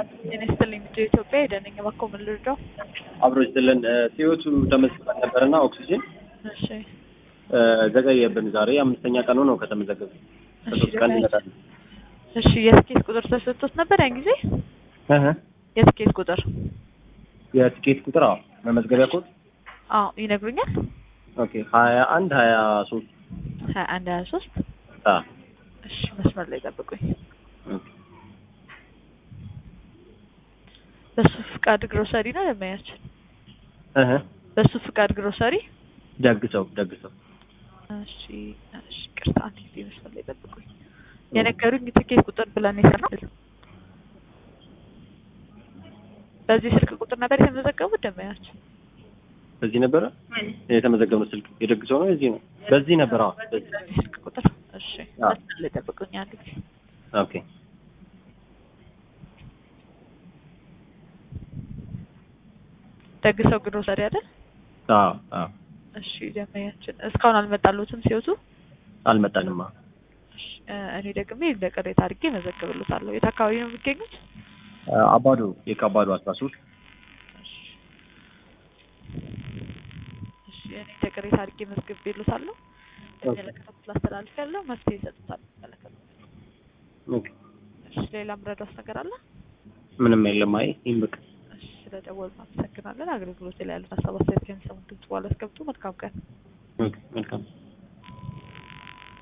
ጤና ይስጥልኝ ልጆ ኢትዮጵያ ሄደንኝ እባክዎ ምን ልርዳው? አብሮ ይስጥልን። ሲዮቱ ተመዝግበን ነበርና ኦክሲጅን እሺ ዘገየብን። ዛሬ አምስተኛ ቀኑ ነው ከተመዘገበ። ከሶስት ቀን ይመጣል። እሺ የትኬት ቁጥር ተሰጥቶት ነበር ያን ጊዜ? እህ የትኬት ቁጥር የትኬት ቁጥር አዎ፣ መመዝገቢያ ኮድ አዎ ይነግሩኛል። ኦኬ ሀያ አንድ ሀያ ሶስት ሀያ አንድ ሀያ ሶስት አ እሺ መስመር ላይ ጠብቁኝ። በሱ ፍቃድ ግሮሰሪ ነው ለማያችን እህ በሱ ፍቃድ ግሮሰሪ ደግሰው ደግሰው እሺ እሺ ቅርታ አንድ ጊዜ መስመር ላይ ጠብቁኝ። የነገሩኝ ትኬት ቁጥር ብለን የሰራው በዚህ ስልክ ቁጥር ነበር የተመዘገቡት ደንበኛችን። በዚህ ነበረ የተመዘገበው ስልክ የደግሰው ነው የዚህ ነው በዚህ ነበር። አዎ በዚህ በዚህ ስልክ ቁጥር እሺ አዎ። መስመር ላይ ጠብቁኝ አንድ ጊዜ ኦኬ ደግሰው ግሮሰሪ አይደል? አዎ አዎ እሺ ደንበኛችን እስካሁን አልመጣሉትም ሲወቱ አልመጣንማ። እሺ እ እኔ ደግሜ እንደ ቅሬታ አድርጌ መዘግብልታለሁ። የት አካባቢ ነው የሚገኙት? አባዶ የካባዶ አስራ ሶስት እሺ እሺ እኔ እንደ ቅሬታ አድርጌ መዝግቤልዎታለሁ። የሚመለከተው ላስተላልፍ ያለው መፍትሄ ይሰጡታል። የሚመለከተው ኦኬ እሺ ሌላ ምረዳውስ ነገር አለ? ምንም የለም። አይ ይህም በቃ እሺ ስለደወሉ እናመሰግናለን። አገልግሎት ላይ ያሉት ሀሳብ አስተያየት ከሚሰሙት ድምጽ በኋላ አስገብቱ። መልካም ቀን። ኦኬ መልካም